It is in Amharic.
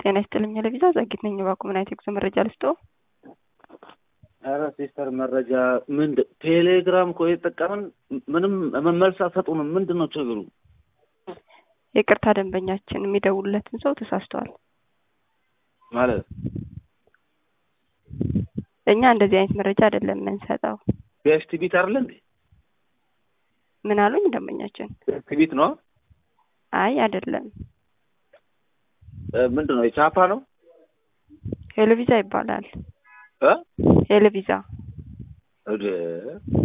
ጤና ይስጥልኝ ለቪዛ ጸጊት ነኝ። እባክዎ ምን አይነት የጉዞ መረጃ ልስጥዎ? ኧረ ሲስተር መረጃ ምንድን ቴሌግራም እኮ የተጠቀምን ምንም መልስ አትሰጡንም። ምንድን ነው ችግሩ? ይቅርታ ደንበኛችን የሚደውሉለትን ሰው ተሳስተዋል። ማለት እኛ እንደዚህ አይነት መረጃ አይደለም የምንሰጠው። ቢኤስቲቪት አይደለ እንዴ? ምን አሉኝ ደንበኛችን? ቢኤስቲቪት ነው? አይ አይደለም፣ ምንድን ነው የቻፓ ነው? ሄሎቪዛ ይባላል። እ ሄሎቪዛ ወደ